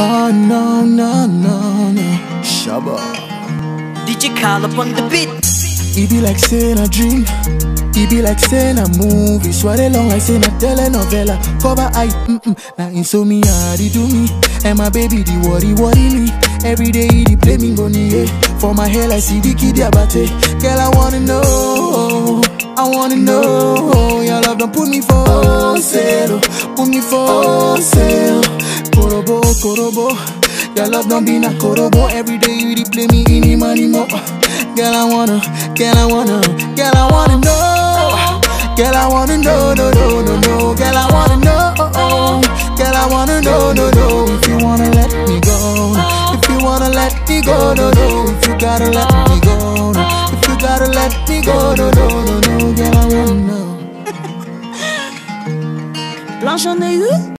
Oh no, no, no, no. Shabba. DJ Call up on the beat. It be like saying a dream. It be like saying a movie. Swallow long like saying a telenovela. Cover eye, mm-mm. Now insomnia, they do me. And my baby, the worry, worry me. Every day, he play me go yeah. For my hair, like see the kid abate. Girl, I wanna know. I wanna know. Your love don't put me for sale. Put me for sale. Korobo, korobo. Your love don't be na korobo. Every day, you dey play me in the money more. Girl, I wanna, girl, I wanna, girl, I wanna know. Girl, I wanna know, no, no, no, no. Girl, I wanna know. Girl, I wanna know, no, no. If you wanna let me go, if you wanna let me go, no, no. If you gotta let me go, no. If you gotta let me go, no, no, no, no. Girl, I wanna know. Blanche en aigu.